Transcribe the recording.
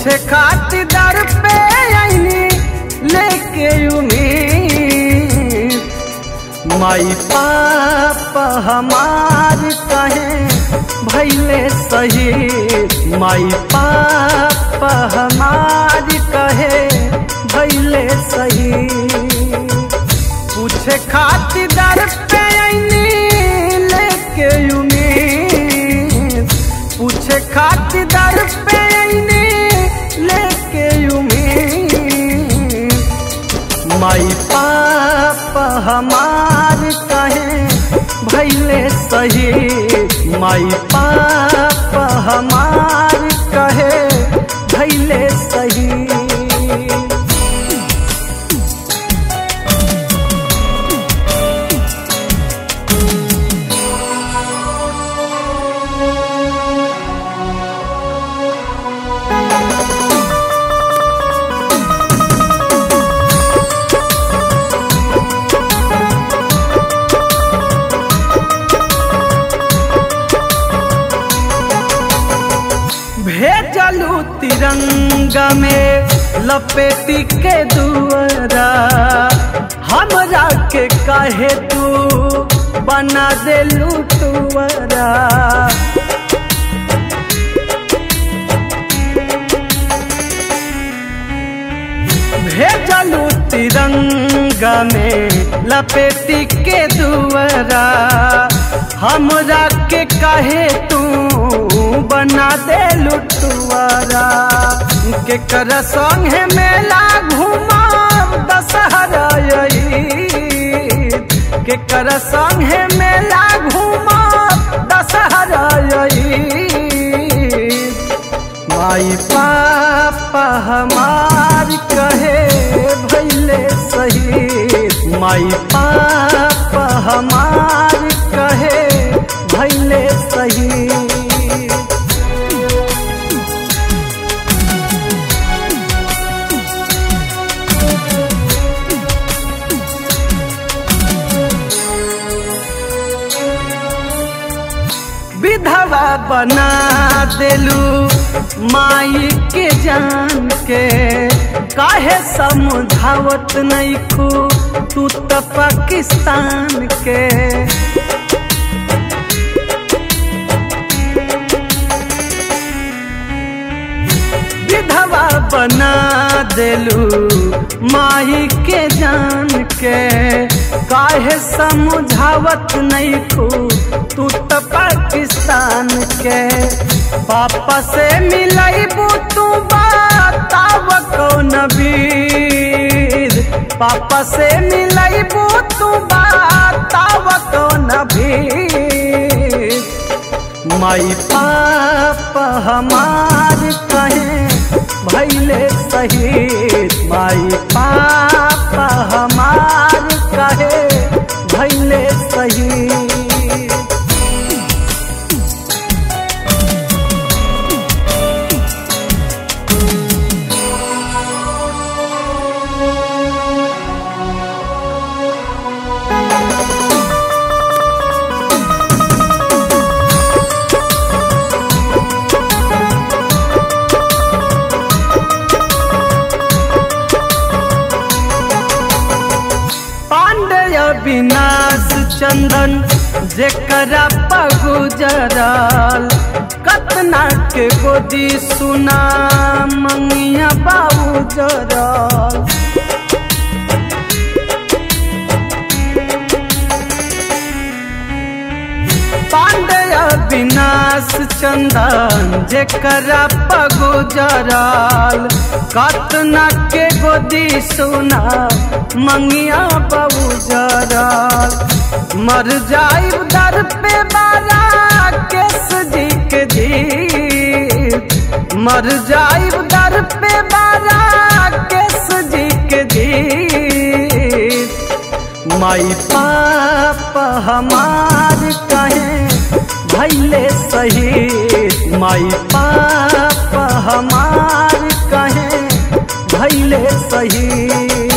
पूछे खातिर दर पे आईनी लेके उम्मीद माई पापा हमार कहे भैले सही माई पापा हमार कहे भैले सही पूछे खातिर दर पे आईनी लेके उम्मीद पूछे खातिर दर पे आईनी लेके उम्मीद माई पापा हमार कहे भैले सही माई पापा हमार कहे भैले सही भेजलू तिरंगा में लपेटी के दुआरा हमरा के काहे तू बना देलू तुअरा भेजलू तिरंगा में लपेटी के दुआरा हमरा के काहे तू बना दे लुटुआरा के कर संगे मेला घुमा दशहरा के कर संगे मेला घुमा दशहरा माई पापा हमार कहे भैले सही माई पापा हमार कहे भैले सही विधवा बना देलू माई के जान के काहे समझावत नहीं खू तू तो पाकिस्तान के विधवा बना देलू माई के जान के काहे समझावत नहीं खू तू तो पाकिस्तान के पापा से मिलबू तू बताव कौन वीर पापा से मिलबू तू बताव कौन भीर माई पापा हमार कहे भैले सही माई पापा हमार कहे भैले सही पांडय विनाश चंदन जेकरा पगुजरल कतना के गोदी सुना मंगिया बाबू जरल पांडय विनाश चंदन जेकरा पगुजरल कतना के गोदी सुना मंगिया बाबू जरल मर जाइब दर पे बाला केस जी के जी मर जाइब दर पे बाला केस जी के जी माई पापा हमार कहे भैले सही माई पापा हमार कहे भैले सही